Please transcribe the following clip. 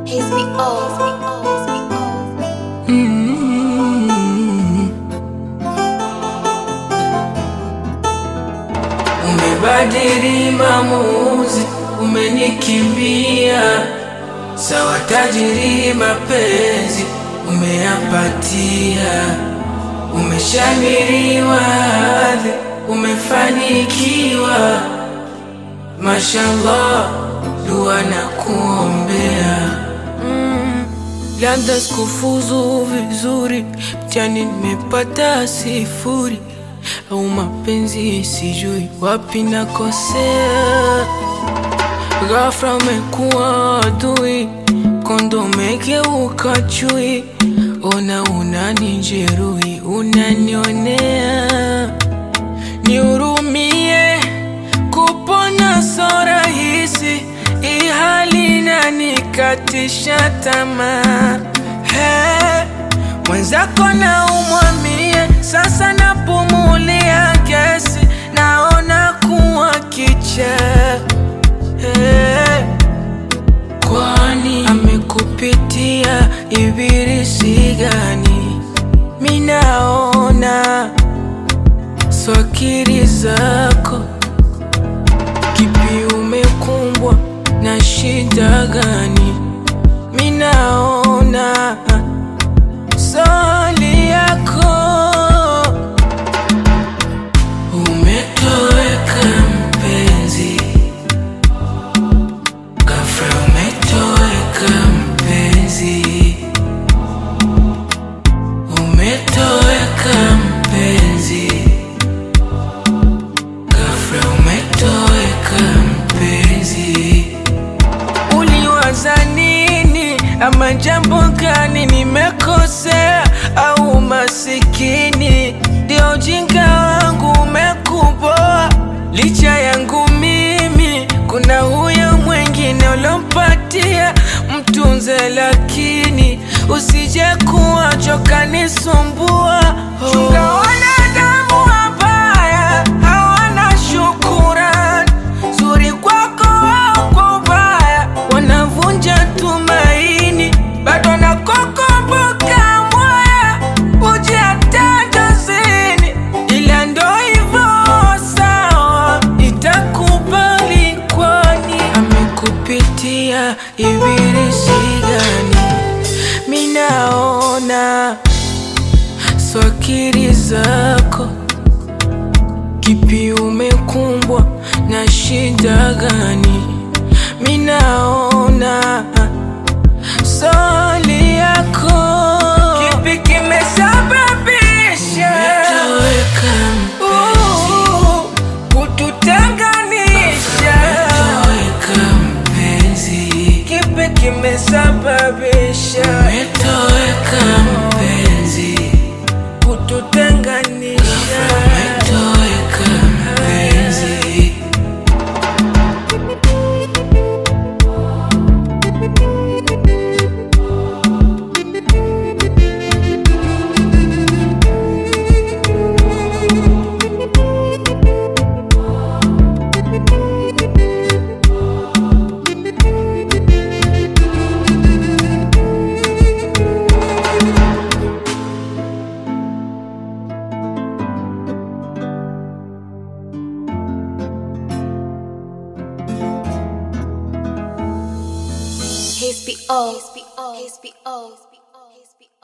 Umebadili maamuzi, umenikimbia sawa, tajiri mapenzi umeyapatia, umeshamiriwa hadhi, umefanikiwa, mashallah, dua na kuombea Labda sikufuzu vizuri, mtihani nimepata sifuri, au mapenzi sijui wapi nakosea. Ghafla umekuwa adui, kondo umegeuka chui, ona unanijeruhi, unanionea. Nihurumie, kupona so rahisi, hii hali inanikatisha tamaa. He, mwenzako na umwamie, sasa napumulia gesi, naona kuwa kichaa. He, kwani amekupitia ibilisi gani? Minaona swakiri zako Kipi umekumbwa na shida gani? Minaona swali yako umetoweka mpenzi, ghafla umetoweka mpenzi, umetoweka mpenzi Ghafla umetoweka mpenzi, uliwaza nini? Ama jambo gani nimekosea? Au masikini ndio ujinga wangu umekuboa? Licha yangu mimi, kuna huyo mwingine ulompatia, mtunze, lakini usije kuwa choka nisumbua. Chunga wanadamu wabaya, hawana shukurani, zuri kwako wao kwa ubaya, wanavunja tumaini, bado nakukumbuka mwaya, uje hata dozini, ila ndo hivyo sawa, itakubali kwani amekupitia ibilisi gani? Minaona swakiri zako, kipi umekumbwa na shida gani? Minaona swali yako, kipi kimesababisha Uh, kututenganisha? Kipi kimesababisha kututenganisha? HBO. HBO. HBO.